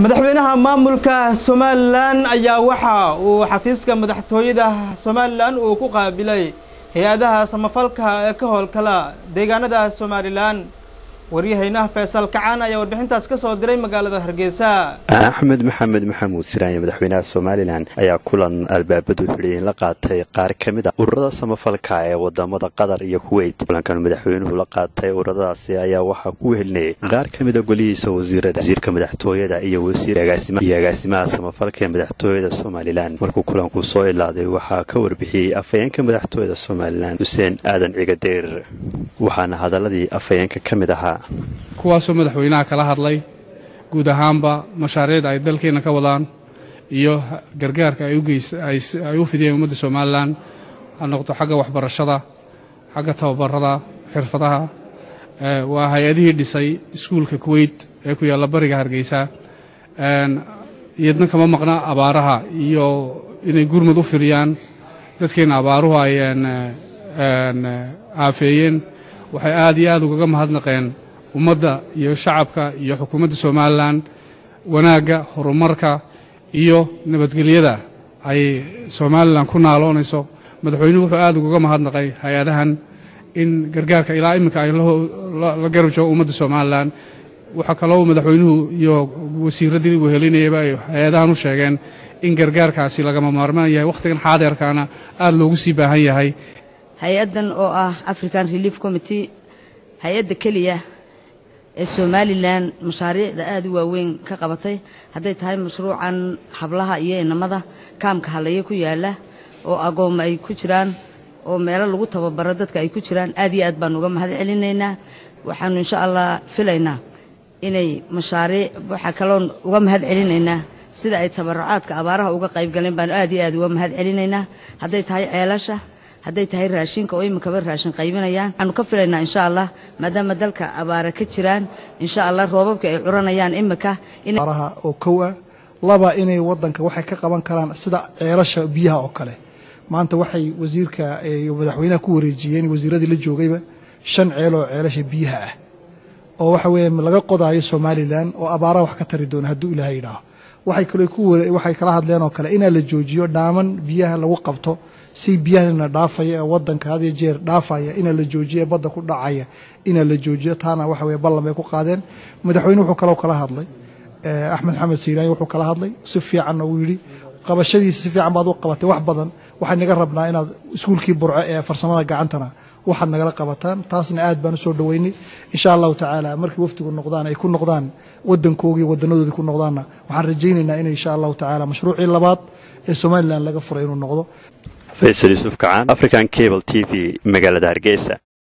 madaxweynaha maamulka somalilan ayaa waxa uu xafiiska madaxtooyada somalilan uu ku qaabilay hay-adaha samafalka ee ka howlkala deegaanada somalilan waryahaynaha faysal kacaan ayaa warbixintaas ka soo diray magaalada hargeysa axmed maxamed maxamuud siraanye madaxweynaha somalilan ayaa kulan albaabadu xidhiyin la qaatay qaar ka mid a ururada samafalka ee wadamada qatar iyo kuweyt kulankan madaxweynuhu la qaatay ururadaasi ayaa waxaa ku wehelinayay qaar ka mid a golihiisa wasiirada wasiirka madaxtooyada iyo iyo agaasimaha samafalka ee madaxtooyada somalilan markuu kulanku soo ilaaday waxaa ka warbixiyey afhayeenka madaxtooyada somalilan xuseen aadan cigadeyr waxaana hadaladii afhayeenka ka mid ahaa kuwaasoo madaxweynaha kala hadlay guud ahaanba mashaariicda ay dalkeenna ka wadaan iyo gargaarka ay u fidiyeen ummadda somalilan ha noqdo xagga waxbarashada xagga tababarada xirfadaha waa hay-adihii dhisay iskuulka kuweyt ee ku yaalla bariga hargeysa iyadna kama maqna abaaraha iyo inay gurmud u firiyaan dadkeenna abaaruhu ay aafeeyeen waxay aad iyo aad ugaga mahadnaqeen ummadda iyo shacabka iyo xukuumadda somalilan wanaagga horumarka iyo nabadgelyada ay somalilan ku naaloonayso madaxweynuhu wuxuu aad ugaga mahadnaqay hay-adahan in gargaarka ilaa iminka ay la garab joogo ummadda somalilan waxaa kaloo madaxweynuhu iyo wasiiradii wehelinayaba ay hay-adahan u sheegeen in gargaarkaasi lagama maarmaan yahay wakhtigan xaadeerkaana aad loogu sii baahan yahay hay-addan oo ah african relief committee hay-adda keliya ee somalilan mashaariicda aada u waaweyn ka qabatay hadday tahay mashruucan hablaha iyo inamada kaamka hallaya ku yaala oo agooma ay ku jiraan oo meelo lagu tababaro dadka ay ku jiraan aad iyo aad baan uga mahad celinaynaa waxaanu insha allah filaynaa inay mashaariic waxaa kaloon uga mahad celinaynaa sida ay tabarucaadka abaaraha uga qayb galeen baanu aad iyo aad uga mahad celinaynaa hadday tahay ceelasha hadday tahay raashinka oo iminkaba raashin qaybinayaan waxaanu ka filaynaa insha allah maadaama dalka abaara ka jiraan insha allah roobabka ay curanayaan iminka abaaraha oo kow ah laba inay wadanka waxay ka qaban karaan sida ceelasha biyaha oo kale maanta waxay wasiirka iyo madaxweynaha ku wareejiyeen wasiiradii la joogayba shan ceel oo ceelasha biyaha ah oo waxa weeye laga qodaayo somalilan oo abaaraha wax ka tari doona hadduu ilaahay yidhaaho waxay kale ku waxay kala hadleen oo kale inaa la joojiyo dhaaman biyaha lagu qabto si biyahana dhaafaya ee wadanka had iyo jeer dhaafaya inaa la joojiyo badda ku dhacaya inaa la joojiyo taana waxa weye ballan bay ku qaadeen madaxweyne wuxuu kaloo kala hadlay axmed maxamed siiraani wuxuu kala hadlay si fiicanna uu yidhi qabashadiisa si fiican baad u qabatay wax badan waxay naga rabnaa inaad iskuulkii burco ee farsamada gacantana waxaad nagala qabataan taasna aad baan usoo dhaweynay insha allahu tacaala markii waftigu noqdaan ay ku noqdaan wadankoogii wadanadoodii ku noqdaanna waxaan rajaynaynaa in insha allahu tacaala mashruucii labaad ee somalilan laga furay inuu noqdo faysal yuusuf kacaan african cable t v magaalada hargeysa